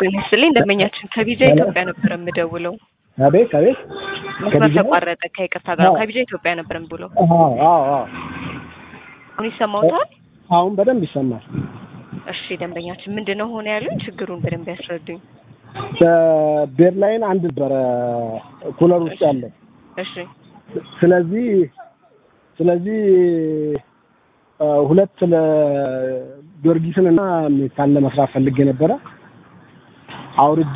ጤና ይስጥልኝ ደንበኛችን ከቢጃ ኢትዮጵያ ነበር የምደውለው። አቤት አቤት መስመር ተቋረጠ። ከይቅርታ ጋር ከቢጃ ኢትዮጵያ ነበር የምደውለው። አዎ አዎ አዎ አሁን ይሰማዎታል? አሁን በደንብ ይሰማል። እሺ ደንበኛችን ምንድን ነው ሆነ ያሉኝ? ችግሩን በደንብ ያስረዱኝ። በቤርላይን አንድ ነበረ ኩለር ውስጥ ያለ እሺ ስለዚህ ስለዚህ አ፣ ሁለት ለጊዮርጊስን እና ሜታን ለመስራት ፈልጌ ነበረ። አውርጄ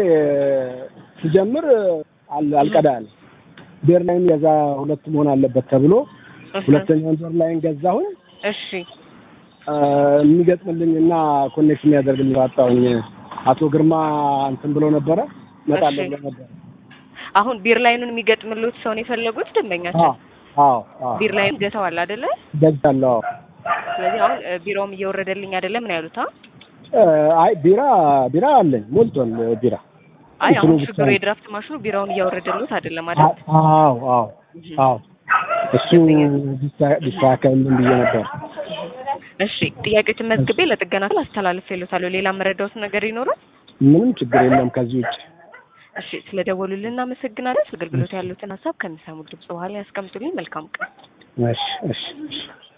ስጀምር አል- አልቀዳ ያለ ቤርላይን የዛ ሁለት መሆን አለበት ተብሎ ሁለተኛውን ቤርላይን ገዛሁኝ። እሺ አ፣ የሚገጥምልኝ እና ኮኔክት የሚያደርግልኝ አጣሁኝ። አቶ ግርማ እንትን ብሎ ነበረ እመጣለሁ እሺ። ብሎ ነበረ። አሁን ቢር ላይኑን የሚገጥምሉት ሰው ነው የፈለጉት ደንበኛችን? አዎ አዎ አዎ ቢር ላይን ገተዋል አይደለ? ገዛለሁ። አዎ ስለዚህ አሁን እ፣ ቢሮውም እየወረደልኝ አይደለም ነው ያሉት? አ? አ፣ አይ ቢራ ቢራ አለኝ ሞልቷል ቢራ አይ አሁን እንትኑ ብቻ ችግሩ ነው። የድራፍት ማሽኑ ቢራውን እያወረደሉት አይደለም አይደል? አዎ አዎ አዎ እሱ ቢስታ- ቢስተካከልልን ብዬ ነበር። እሺ ጥያቄዎችን መዝግቤ ለጥገና ክፍል አስተላልፌልዎታለሁ። ሌላ መረዳዎት ነገር ይኖራል? ምንም ችግር የለም ከዚህ ውጭ። እሺ ስለደወሉልን እናመሰግናለን። አገልግሎት ያሉትን ሀሳብ ከሚሰሙት ድምጽ በኋላ ያስቀምጡልኝ። መልካም ቀን። እሺ እሺ እሺ